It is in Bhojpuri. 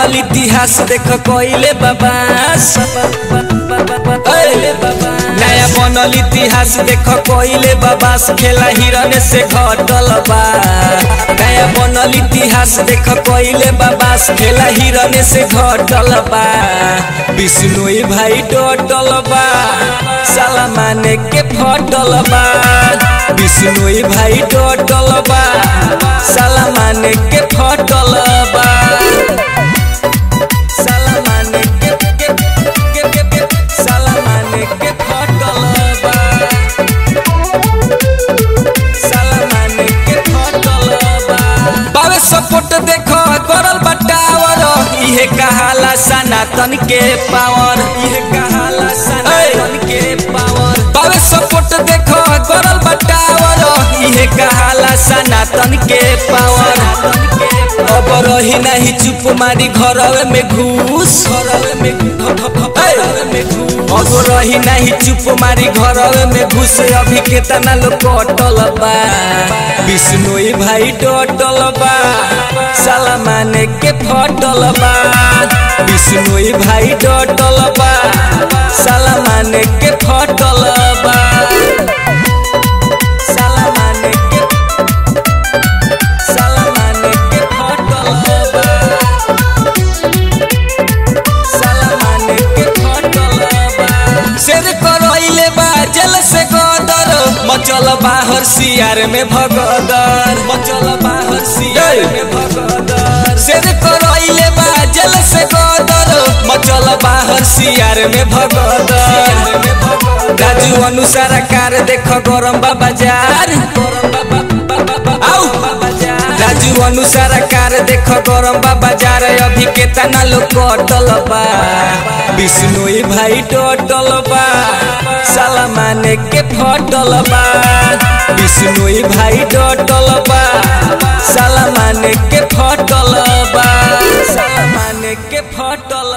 बनल इतिहास देख कोइले बाबास नया बनल इतिहास देख कोइले बाबास खेला हिरन से घटल बा नया बनल इतिहास देख कोइले बाबास खेला हिरन से घटल बा विष्णु भाई डटल बा साला माने के फटल बा विष्णु भाई डटल बा साला माने के फटल बा साला माने के के के के के साला माने के फटल बा साला माने के फटल बा बावे सपोर्ट देखो करल बटावर इहे कहाला सनातन के पावर इहे कहाला सनातन के पावर बावे सपोर्ट देखो करल बटावर इहे कहाला सनातन के पावर अब रही नहीं चुप मारी घरवे में घूस घरवे में घरवे में घूस अब रही नहीं चुप मारी घरवे में घुस अभी केतना लोग कटल बा विष्णु भाई डटल बा साला माने के फटल बा विष्णु भाई डटल बा साला माने के फटल बा साला माने के साला माने के फटल बा साला माने के फटल बा शेर करइले बा जल से गदर मचल बाहर सियार में भगदर मचल बाहर सियार में भगदर शेर करइले बा जल से गदर मचल बाहर सियार में भगदर राजू अनुसार कार देख गरम बाबा जार आउ राजू अनुसार कार देख गरम बाबा जार अभी केतना लोग कटल बा विष्णु भाई टटल बा साला माने के फटल बा विष्णु भाई टटल बा साला माने के फटल बा साला माने के फटल